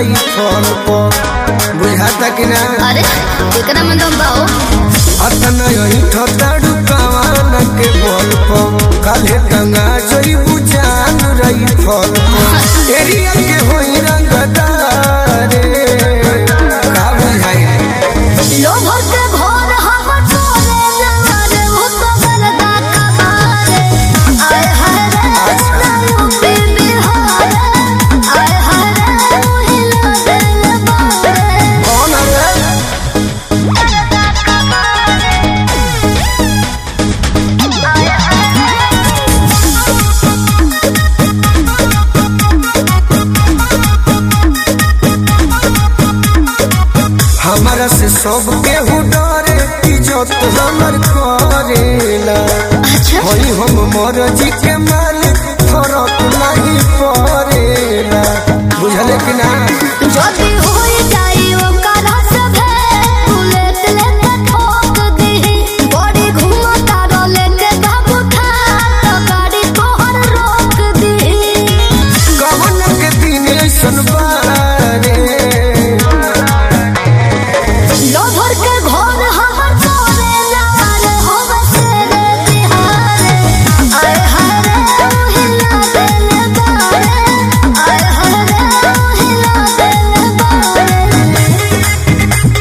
रही फल पर बुझाता कि ना अरे एकरा में दम बाओ अतना यही ठताड़ू कवान के बल पर काले गंगा जोई बुझान रही फल पर एरिया के होई रंगदारे का बुझाई लोभर के भोर हम तोरे नवारे हो तो बरदा कबारे आय हाय रे नायु पे बिहारे आय हाय रे हिला दिल बारे कौन है बरदा कबारे आय हमारा से सब केहू डरे इज्जत हमर करेला अच्छा होई हम मरजी के मालिक फरक नहीं पड़ेला बुझले कि ना যদি হই যাই ও কারা সবে বুলেট লেকে ঠোক দিহি বড়ি ঘুমা তার লেকে বাবু খা তো গাড়ি তোহর रोक দিহি कवन के दिन ऐसन बारे लोभर के घर हमर तोरे लाल होवे तेरे तिहारे आय हाय रे हिला दिल बारे आय हाय रे हिला दिल बारे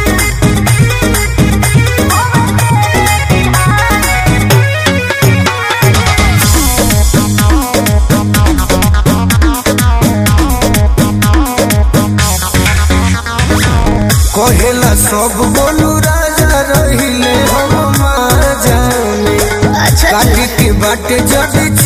कहेला सब बोलू राजा रहिले हम माजा में अच्छा काटी के बाटे जड़